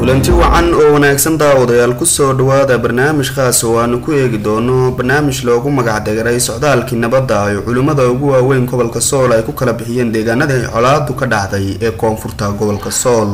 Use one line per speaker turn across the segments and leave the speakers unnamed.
kulanti wacan oo wanaagsan daawadayaal kusoo dhawaada barnaamij khaas oo aanu ku eegi doono barnaamij loogu magacdegaray socdaalkii nabadda ay culimmada ugu waaweyn gobolka sool ay ku kala bixiyeen deegaanada ay colaadu ka dhacday ee koonfurta gobolka sool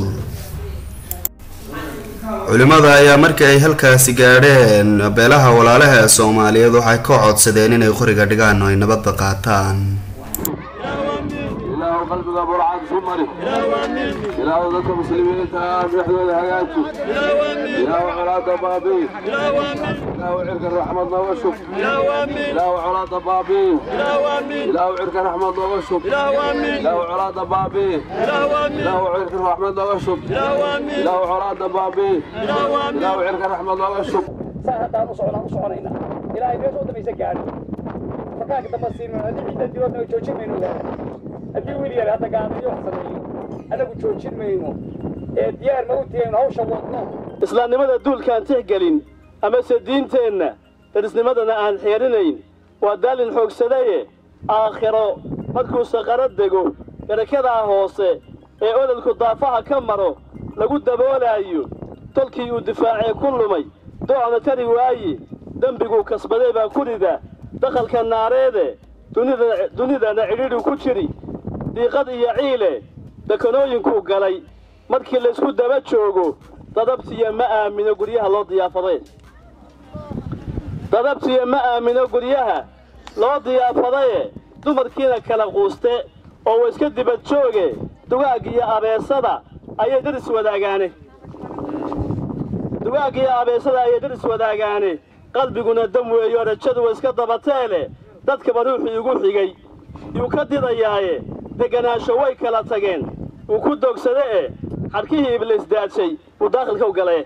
culimmada ayaa markii ay halkaasi gaadheen beelaha walaalaha ee soomaaliyeed waxay ka codsadeen inay qoriga dhigaan oo ay nabadda qaataan
ilaahu qalbiga burcad isu mari ilaahu dadka muslimiinta ah madaxdooda hagaaji ilaahu colaada baabi'i ilaahu cirka raxmad nooga shub ilaahu colaada baabi'i ilaahu cirka raxmad nooga shub ilaahu colaada baabi'i ilaahu cirka raxmad nooga shub ilaahu colaada baabi'i ilaahu cirka raxmad nooga shub
saan haddaan u socnaan u soconayna ilaahay meesha u dambaysa gaadhi markaanka dambe siin mayno haddii ciidan diloodna joojin mayno ilaahay haddii wiil yar hadda gaadayo wax sameeyo anagu joojin mayno ee diyaar ma u tihayno hawsha wadno
islaamnimada duulkaan tixgelin amase diinteenna darisnimadana aan xeerinayn waa daalin xoogsadaye aakhiro markuu saqaro dego garakadaa hoose ee ololku daafaha ka maro lagu daboolaayo tolkii uu difaacee ku lumay doocna tari waaye dembiguu kasbaday baa ku rida dakhalka naareede dunidana cidhiidhu ku jiri diiqad iyo ciile dekanooyinkuu galay markii laysku daba joogo dadabtiya ma aamino guryaha loo diyaafadaye dadabtiya ma aamino guryaha loo diyaafadaye dumarkiina kala quuste oo wa iska dibad jooge dugaag iyo abeesada ayay daris wadaagaane dugaag iyo abeesada ayay daris wadaagaane qalbiguna dam weeyo rajadu wa iska dabateele dadkaba ruuxii igu xigay yuu ka didayaaye deganaansho way kala tageen wuu ku dogsade e xadhkihii ibliis daadshay wuu daakhilka u galee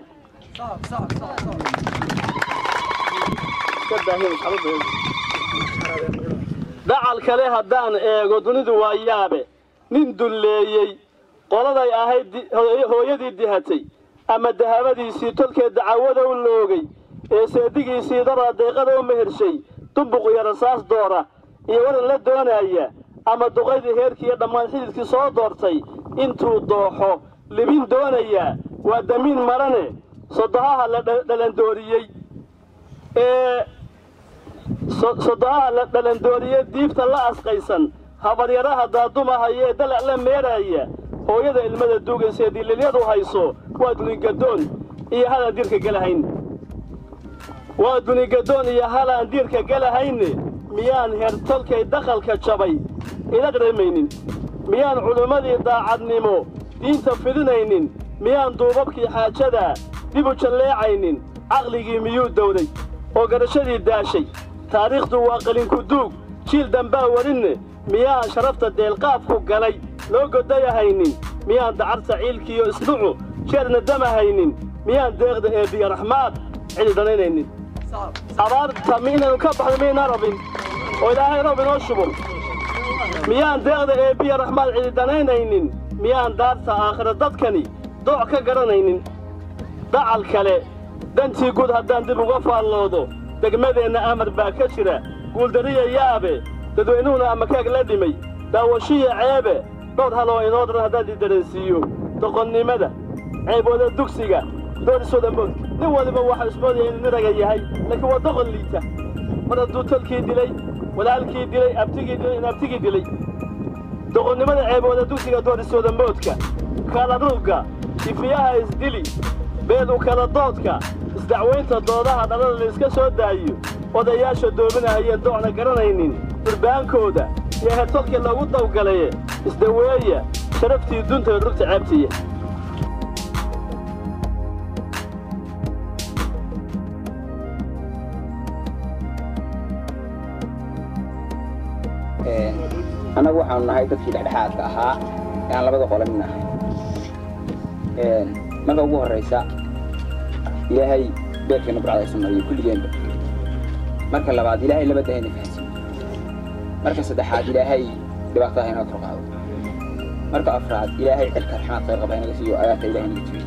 dhacal kale haddaan eego dunidu waa yaabe nin dulleeyey qoladay ahayd hooyadii dihatay ama dahabadiisii tolkeed dacawada u loogay ee seedigiisii daraa deeqada u mehershay dumbuq iyo rasaas doora iyo waran la doonaaya ama duqaydii heerkii iyo dhammaan xididkii soo doortay intuu dooxo libin doonayaa waa damiin marane sodohaha la dhalandooriyey ee sodohaha la dhalandooriye diibta la asqaysan habaryaraha daadumahaya ee dalac la meeraaya hooyada ilmada duugaysaee dililyadu hayso waa dunigadoon iyo halaan diirka gelahayn waa dunigadoon iyo halaan diirka gelahayne miyaan hertolkay dakhalka jabay ila dharamaynin miyaan culimmadii daacadnimo diinta fidinaynin miyaan duubabkii xaajadaa dib u jalleecaynin caqligii miyuu dawday oo garashadii daashay taariikhdu waa qalinku duug jiil dambaa warinne miyaan sharafta deelqaafku galay loo godayahaynin miyaan dacarta ciilkiiyo isnucu jeerna damahaynin miyaan deeqda eebiya raxmaad cidi dhanaynaynin abaarta mi inaynu ka baxdo miyaynaa rabin oo ilaahay roob inoo shubo miyaan deeqda eebbiya raxmaad cidi dhanaynaynin miyaan daarta aakhiro dadkani dooc ka garanaynin dacal kale dantii guud haddaan dib uga faalloodo degmadeenna amar baa ka jira guuldariya yaabe dadweynuhuna amakaag la dhimay daawashiya ceebe dhowr haloo inoo daran haddaan didareensiiyo doqonnimada ceebooda dugsiga doorisooda moodka nin waliba waxaa ismoodaya inuu niraga yahay laakiin waa doqon liita mar hadduu tolkii dilay walaalkii dilay abtigii dilay in abtigii dilay doqonnimada ceebooda dugsiga doorisooda moodka kala ruugga ifiyaha isdili beedu kala doodka isdacwaynta doodaha dhalada layska soo daayo odayaasha doobinahayeen doocna garanaynin durbaankooda iyo hertolkii loogu dawgalaye isdaweeya sharaftii dunta rugta ceebtiya
annagu waxaanu nahay dadkii dhexdhexaadka ahaa ee aan labada qole mid nahay marka ugu horraysa ilaahay beerkeenna burcadaysa mariyo kulligeenba marka labaad ilaahay laba dahayna fahansiiyo marka saddexaad ilaahay dhibaataha inaga kor qaado marka afraad ilaahay cirka raxmaad khayr qaba inaga siiyo agaarta ilahay inaga jibiyo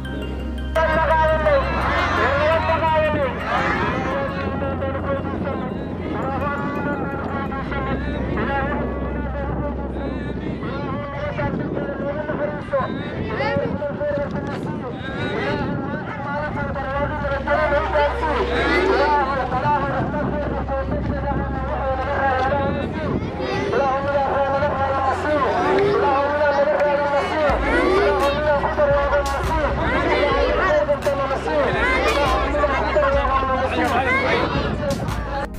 Thank you.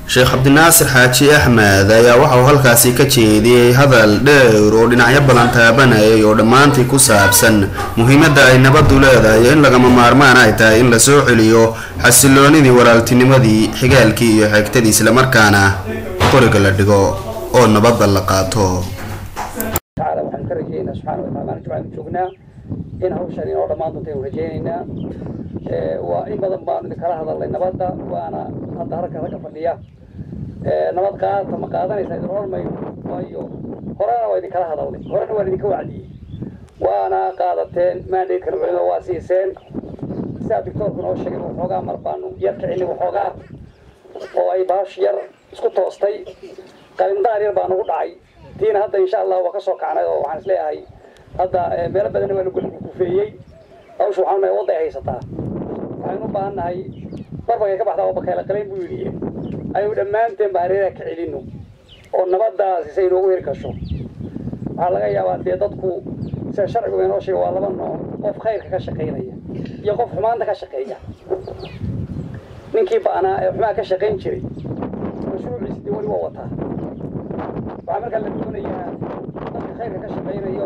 sheekh cabdinaasir xaaji axmed ayaa waxauu halkaasi ka jeediyey hadal dheer oo dhinacyo badan taabanayay oo dhammaantii ku saabsan muhiimadda ay nabaddu leedahay in lagama maarmaan ay tahay in lasoo celiyo xasiloonidii walaaltinimadii xigaalkii iyo xeegtadii islamarkaana qoriga la dhigo oo nabadda la qaato
تعالى waxaan ka rajaynaynaa subxaana wa taala jumcaan joognaa in hawshan inoo dhammaan doonta aynu rajaynaynaa Ee, waa in badan baanu idinkala hadalnay nabadda waana hadda halka ragga fadhiya Ee, nabad qaata ma qaadanaysaa idin hormayno waayo horena waa idinkala hadalnay horena waan idinka wacdiyey waana qaadateen maandhaydkana culimo waa siiseen sidaa doctoorku noo sheegay waxoogaa mar baanu yar kicinay waxoogaa oo ay baash yar isku toostay qalindaar yar baa nagu dhacay tiina hadda insha allah waa ka soo kacnay oo waxaan isleeyahay hadda eh, meelo badanna waa lagu kufeeyey hawsha waxaan nahay wadda ay haysataa waxaynu u baahan nahay barbagay ka baxdaa oo bakayla qalayn buu yidhi ayuu dhammaanteen ba hareeraha ka celino oo nabadaasi say inoogu heri kasho waxaa laga yaabaa dee dadku sida sharcigu inoo sheega waa laba nooc qof khayrka ka shaqaynaya iyo qof xumaanta ka shaqeeya ninkii ba'naa ee xumaa ka shaqayn jiray mashruuciisi dee weli waa wataa waxaa markaa la doonayaa dadka khayrka ka shaqaynayo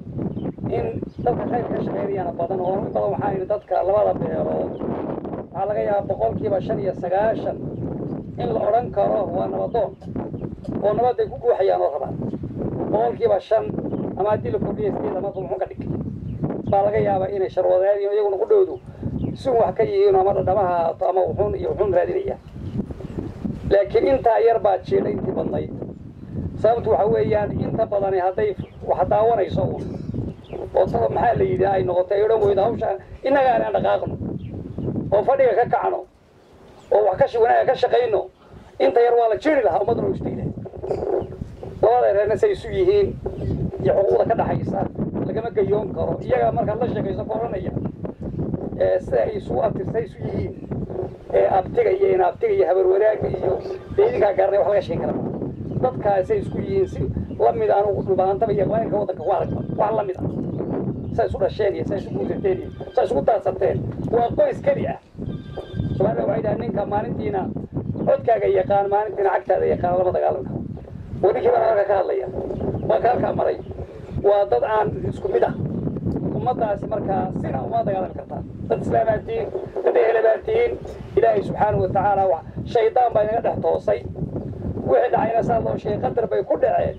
in dadka khayrka ka shaqaynayana badan oo in badan waxaa yidhi dadka labada beelood waxaa laga yaabaa boqolkiiba shan iyo sagaashan in la odhan karo waa nabadoon oo nabadday ku guuxayaan oo rabaan boqolkiiba shan ama haddii la kordhiya sideed ama muxuu ka dhig baa laga yaabaa inay sharwadeen iyo iyaguna ku dhowdu sun wax ka yihiin ama dhadhamaha haato ama wuxuun iyo wuxuun raadinaya laakiin intaa yar baa jiedha intii badnayd sababtu waxa weeyaan inta badani hadday wax daawanayso uun oo tada maxaa la yidhi ay noqotay ay odhan weydo hawsha innaga aanaan dhaqaaqno oo fadhiga ka kacno oo wax ka shi- wanaaga ka shaqayno inta yar waa la jiri lahaa ummadduna u istayla labada reerna say isu yihiin iyo xuquuqda ka dhaxaysa lagama gayoon karo iyaga markaad la sheekayso ka odhanaya ee sida ay isugu abtirsay isu yihiin ee abtiga iyo inaabtiga iyo habar wanaagga iyo dee idinkaa garanay wax laga sheegi kara maaha dadkaasay isku yihiin si lamid anugu dhubaantaba iyo qabailka waddanka ku aragba wax lamid ah say isu dhasheen iyo say isu guursateen iyo say isugu daadsateen waa qoys keli ah soomaalida waxay dhaha ninka maalintiina codkaaga yaqaan maalintiina cagtaada yaqaan lama dagaalami karo oo ninkii baan halka ka hadlaya waa ka halkaa maray waa dad aan isku mid ah ummadaasi markaa sina uma dagaalami kartaa dad islaamaad tihiin dad ehelabaad tihiin ilaahay subxaanahu watacaala wa shaydaan baa inaga dhex toosay wixii dhacayna saa loo sheegay qadar bay ku dhaceen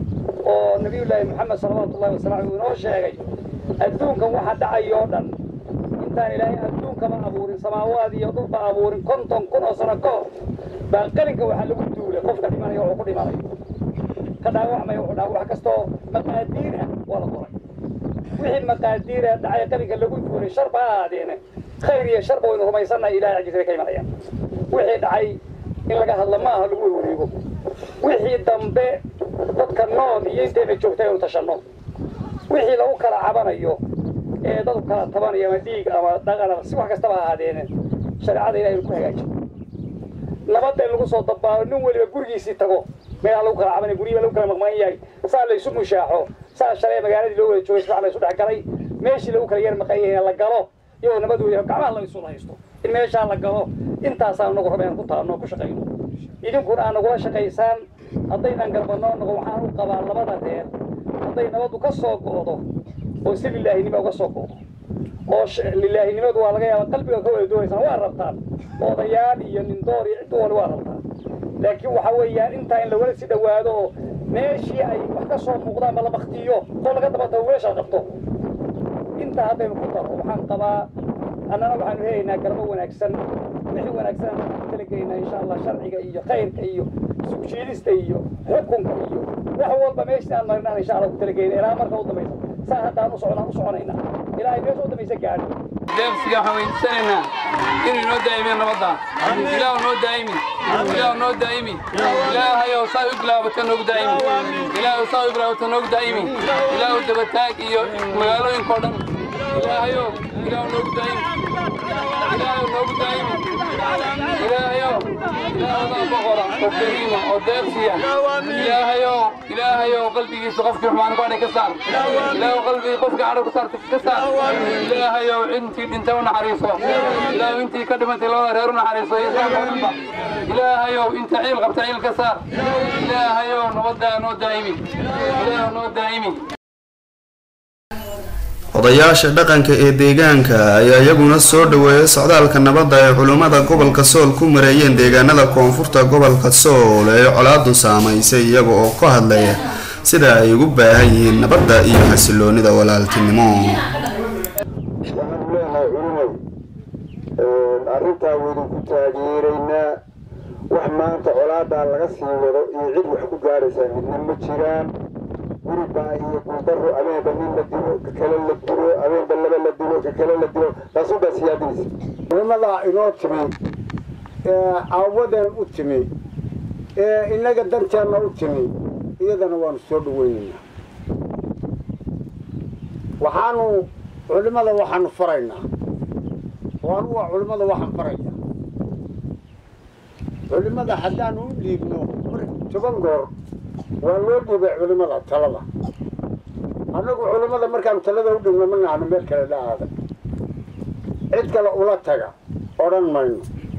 oo nabiyullaahi maxamed salawaatu ullahi wasalaamu uu inoo sheegay adduunkan waxa dhacay oo dhan intaan ilaahay adduunkaba abuurin samaawaad iyo dhulba abuurin konton kun oo sano ka hor baa qalinka waxaa lagu duulay qofka dhimanaya wuxuu ku dhimanayo ka dhaawacmaya wuxuu dhaawac wax kastoo maqaadiir ah waa la qoray wixii maqaadiira dhacay qalinka lagu duulay shar ba ha ahaadeene khayr iyo sharba waynu rumaysannahay ilahay xaggiisa ka imanayaan wixii dhacay in laga hadlo ma aha lagu wareego wixii dambe dadka nool iyo intayna joogtay aynu tashanno wixii lagu kala cabanayo ee dadku kala tabanayo ama dhiig ama dhaqan ama si wax kastaba ha ahaadeene shareecada ilahay inu ku hagaajiyo nabadda in lagu soo dabaalo nin weliba gurigiisii tago meelaa lagu kala cabanay guryiba lagu kala maqmaan yahay saa la isu mushaaxo saa shalay magaaladii loo wada joogay sifax la isu dhex galay meeshii lagu kala yar maqan yahay la galo iyadoo nabad weya gacmaha la isu haysto in meeshaa la galo intaasaan nagu raba inaan ku taabno ku shaqayno idinkuna aan nagula shaqaysaan haddaynan garbanoo noqon waxaan u qabaa labada reer hadday nabaddu ka soo go'do oo si lilaahinimo uga soo go'do oo sh- lilaahinimadu waa laga yaaba qalbiga ka wada doonaysaan waa rabtaan odayaal iyo nindoor iyo ciddu wali waa rabtaan laakiin waxa weeyaan intaa in lawala si dhowaado oo meeshii ay wax ka soo muuqdaan ba la baktiyo oo laga daba tago weesha qabto intaa haddaynu ku daro waxaan qabaa annana waxaanu helaynaa garbo wanaagsan wixii wanaagsan aan ku talagelaynaa insha allah sharciga iyo khayrka iyo sugjiidista iyo xukunka iyo wax walba meeshii aan marinaan insha allah ku talagelayna ilaa marka u dambaysa saa hadda aan u socnaan u soconaynaa ilaahay meesha u dambaysa gaadho
deeqsiga waxaan weydiisanaynaa inuu inoo daa'imiyo nabadda ilaahu noo daa'imi ilaahu noo daa'imi ilaahayow saa u bilaabata noogu daa'imi ilaahu saa u bilaabata noogu daa'imi ilaahu dabataag iyo magaalooyinka oo dhan ilaahayow ilaahu noogu daa'imi ilaahu noogu daa'imi ilaahayow ilaahadaa boqora oo kariima oo deeqsiya ilaahayow ilaahayow qalbigiisa qofkii xumaan ku hadhay ka saar ilaahu qalbigii qofkii cadho ku saarta ka saar ilaahayow intii dhintay u naxariiso ilaahu intii ka dhimantay labada reer u naxariiso iyo saxba dhanba ilaahayow inta ciil qabta ciil ka saar ilaahayow nabaddaa noo daa'imi ilaahow noo daa'imi
odayaasha dhaqanka ee deegaanka ayaa iyaguna soo dhaweeyay socdaalka nabadda ay culimmada gobolka sool ku mareeyeen deegaanada koonfurta gobolka sool ee colaadu saamaysay iyaga oo ka hadlaya sida ay ugu baahan yihiin nabadda iyo xasiloonida walaaltinimo
waxaanu leenahay culimay arrintaa waynu ku taageeraynaa wax maanta colaadaa laga sii wado iyo cid wax ku gaadhaysaa midna ma jiraan guribaa iyo guldaro abeenba nin la dilo ka kale la dilo abeenba laba la dilo ka kale la dilo taasuunbaa siyaadinaysa
culimadaa inoo timi ee aawadeen u timi ee innaga danteenna u timi iyadana waanu soo dhaweynaynaa waxaanu culimada waxaanu faraynaa oo anugu waa culimada waxaan farayaa culimada haddaanu u dhiibno mar toban goor waa loo dhiibay culimada talada annagu culimada markaanu talada u dhibno ma nahno meel kale la aada cid kale ula taga odhan mayno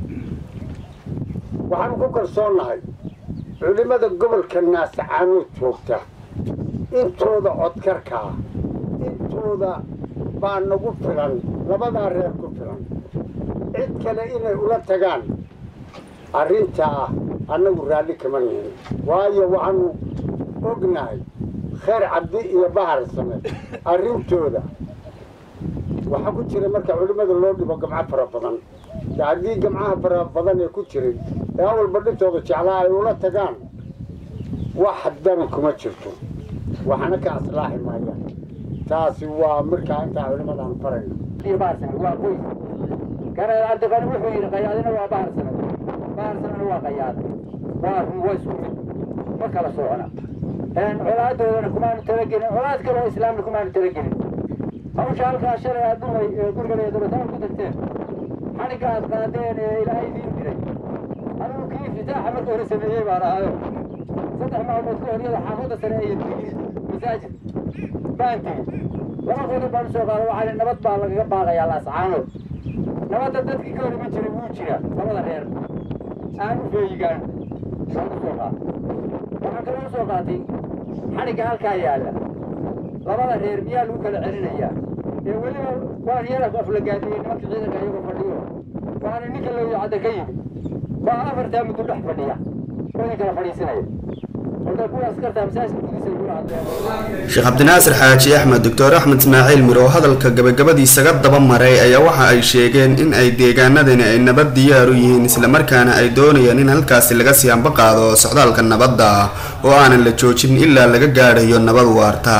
waxaanu ku kalsoonnahay culimada gobolka naasacaanood joogta intooda codkarkaa intooda baa nagu filan labadaa reer ku filan cid kale inay ula tagaan arrintaa annagu raalli kama nihin waayo waxaanu ognahay khayr cabdi iyo bahar same arrintooda waxaa ku jira marka culimmada loo dhibo gamco fara badan de haddii gamcaha fara badan ee ku jiray ee awalba dhintooda jeclaa ay ula tagaan wax dani kuma jirto waxna ka aslaaxi maayaan taasi waa markaa intaa culimadaan farayna
waa qoys gareer cabdiqani wuxuu yidhi qayaadina waa bahar sano bahar sanona waa qayaad waa run waa isku mid ma kala socona colaadoodana kumaanu talagelin colaad kale oo islaamna kumaanu talagelin hawsha halkaa shalay aad dhumay guriga dabataan ku tagteen xadhigga aad qaadeen ee ilaahay idiin diray anigu kii fitaaxa marka hore sameeyey baan ahayo saddex maalmood ka hor iyada xaafadda sare ayan tegi masaajid baan tegi laba qodob baan usoo qaada waxaa nabad baa lagaga baaqayaa laascaanood nabadda dadkii ka hor iman jiray wuu jira labada reer aan u feeyigaan baan usoo qaada waxaan kaloo usoo qaatay xadhigga halkaa yaalla labada reer miyaa lagu kala celinayaa ee weliba waan yara aflagaadiyey nimanka ciidanka iyagoo fadhiyo waxaana ninka looyo cadda ka yimi baa afartaa muddo dhex fadhiya oo idin kala fadhiisinaya marka kuwa askartaa masaajidka gudiisa igula hadleen
sheekh cabdinaasir xaaji axmed doctor axmed ismaaciil mir oo hadalka gabagabadiisaga daba maray ayaa waxa ay sheegeen in ay deegaanadani ay nabad diyaar u yihiin islamarkaana ay doonayaan in halkaasi laga sii hamba qaado socdaalka nabadda oo aanan la joojin ilaa laga gaadhayo nabad waarta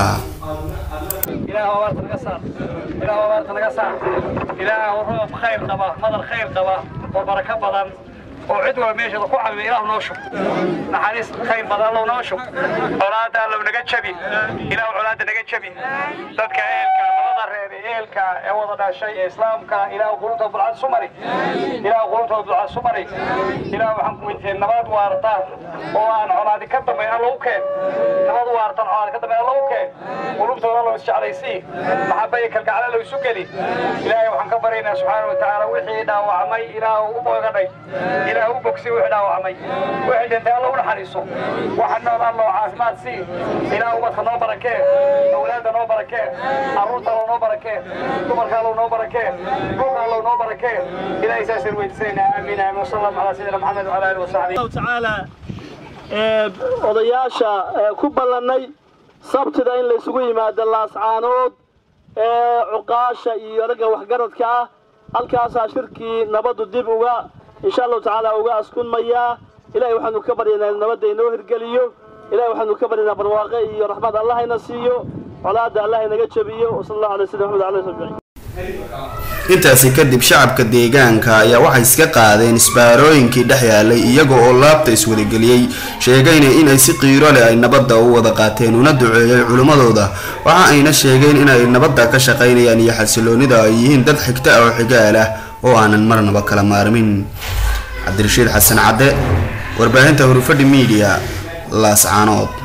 ilaah abaarta naga saar ilaah abaarta naga saar ilaah roob khayr qaba madar khayr qaba oo barako badan oo cid walba meesheeda ku cabiyo ilaah noo shub naxariis khayr badan allow noo shub colaada allow naga jabi ilaah colaada naga jabi dadka eelka labada reer ee eelka ee wada dhashay ee islaamka ilaah qulubta bulcad sumari ilaah qulubta bulcad sumari ilaah waxaan ku weydiiyey nabad waarta oo aan colaadi ka dambayn allow keen nabad waartan colaadi ka dambayn allow keen qulubtooda allow isjeclaysii maxaba iyo kalgacal allow isu geli ilaahay waxaan ka baryaynaa subxaana wa tacaala wixii dhaawacmay ilaah u boogadhay ilaah u bogsi wixii dhaawacmay wixii dhintay allow naxariiso waxa nool allow caafimaad sii ilaah ubadka noo barakee awlaadda noo barakee carruurta allow noo barakee dumarka allow noo barakee dhulka allow noo barakee ilaahay saasaan weydiisanayna aamiin aamin wasala allahu calaa sayidina maxamed wala alihi wasaxbihi
allahu tacaala ee odayaasha ee ku ballannay sabtida in laysugu yimaado laascaanood ee cuqaasha iyo ragga waxgaradka ah halkaasaa shirkii nabaddu dib uga insha allahu tacaala uga askunmayaa ilahay waxaanu ka baryaynaa nabadda inoo hirgeliyo ilahay waxaanu ka baryaynaa barwaaqe iyo raxmad allahayna siiyo colaadda allah inaga jabiyo wasala allahu alay sayyidina maxamed alay sabiin
intaasi kadib shacabka deegaanka ayaa waxay iska qaadeen isbaarooyinkii dhex yaalay iyaga oo laabta iswadageliyey sheegayna inay si qiiro leh ay nabadda u wada qaateen una duceeyay culimmadooda waxa ayna sheegeen inay nabadda ka shaqaynayaan iyo xasiloonida ay yihiin dad xigta ah oo xigaal ah oo aanan marnaba kala maarmin cabdirashiid xasan cadde warbaahinta hurufadhi miidiya laascaanood